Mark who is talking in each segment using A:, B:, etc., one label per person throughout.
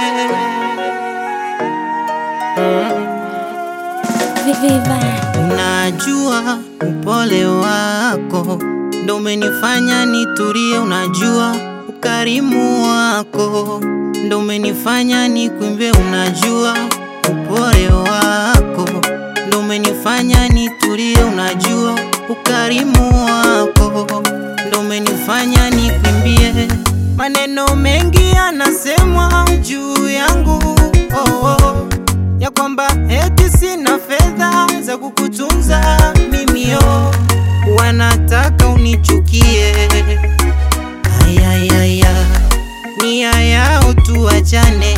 A: Viva.
B: Unajua upole wako ndo umenifanya nitulie, unajua ukarimu wako ndo umenifanya nikuimbie, unajua upole wako ndo umenifanya nitulie, unajua ukarimu wako ndo umenifanya nikuimbie. Maneno mengi yanasemwa juu yangu oh, oh ya kwamba eti sina fedha za kukutunza mimi yo, wanataka unichukie. Ayayaya, nia yao tuachane.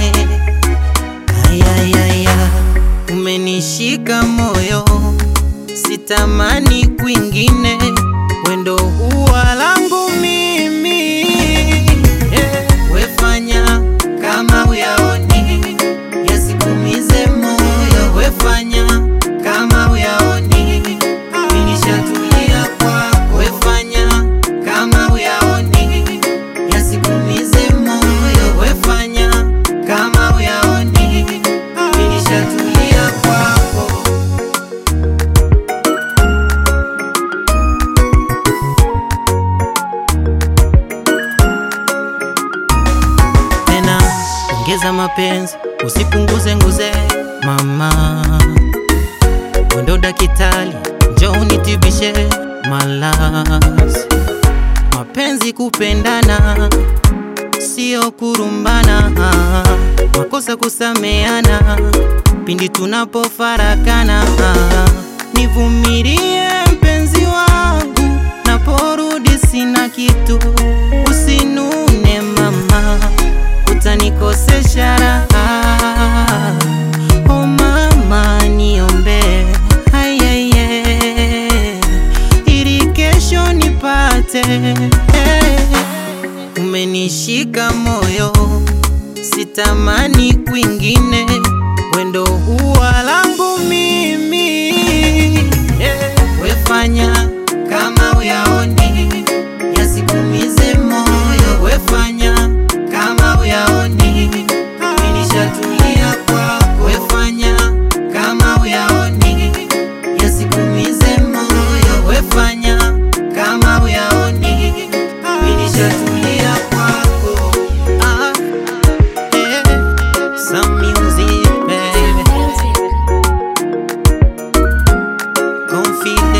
B: Ayayaya, umenishika moyo, sitamani kwingine, wendo huwa langu mimi. Eh, wefanya kama uyaoni yasikumize moyo, wefanya kama uyaoni, minishatulia kwako. Wefanya kama uyaoni, yasikumize moyo, wefanya kama uyaoni, minishatulia kwako. tena ongeza mapenzi, usipunguze nguze mama. Wendo dakitali, njoo unitibishe malazi. Mapenzi kupendana, sio kurumbana, makosa kusameana pindi tunapofarakana. Nivumilie mpenzi wangu, naporudi sina kitu, usinune mama utanikosesha raha. Oh mama, niombe ayaye, ili kesho nipate. Umenishika moyo, sitamani kwingine, wendo huwa langu mimi. Wefanya kama uyaoni, yasikumize moyo, wefanya kama uyaoni, minishatulia kwako. Wefanya kama uyaoni, yasikumize moyo, wefanya kama uyaoni, minishatulia kwako. Ah, eh, some music, baby. Confident.